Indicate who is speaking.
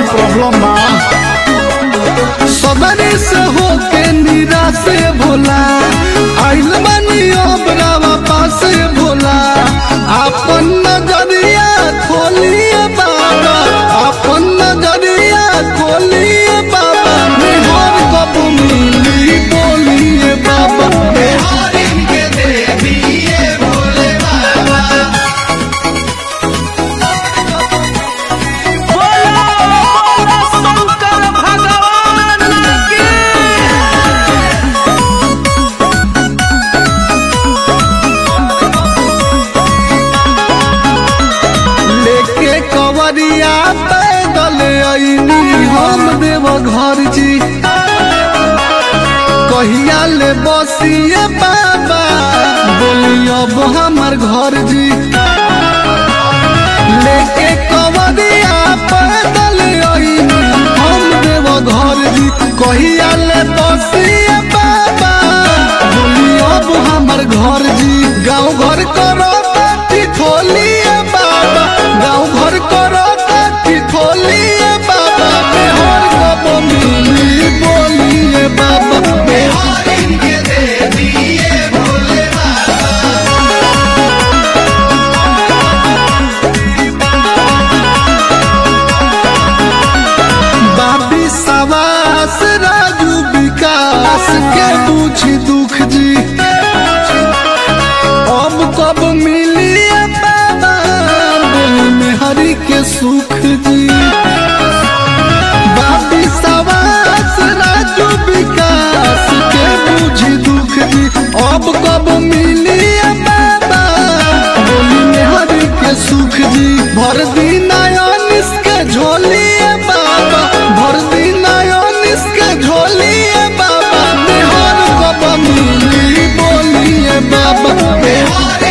Speaker 1: problem बा सदरी से होके निराश भोला आइल बानी अब रावा पास भोला अपन नजरिया खोलिए बाबा अपन नजरिया खोलिए बाबा मेहर कब मिली बोलिए बाबा
Speaker 2: बिहारी के देविए भोले बाबा
Speaker 3: बोलो बोलो शंकर भगवान की
Speaker 1: लेके कवरिया पैदल अइनी हम देव घर जी कहिया ले बसिए बाबा बोली अब हमार घर जी लेके कवरिया पैदल अइनी हम देव घर जी कहिया ले बसिए बाबा बोली अब हमार घर जी गाँव घर करो ताती खोलिए बाबा गाँव घर करो ताती खोलिए बाबा मेहर कब मिली बोलिए बाबा
Speaker 2: बिहारी के देविए भोले बाबा
Speaker 1: बाबी सवास राजू विकास के पूछी दुख जी अब कब मिली बाबा बोली में हरि के सुख जी बाबी सवास राजू विकास के पूछी दुख जी अब कब मिली बाबा बोली में हरि के सुख जी भर दिन निस के झोलिए बाबा भर दिन निस के झोलिए बाबा मेहर कब मिली बोलिए बाबा
Speaker 2: बिहारी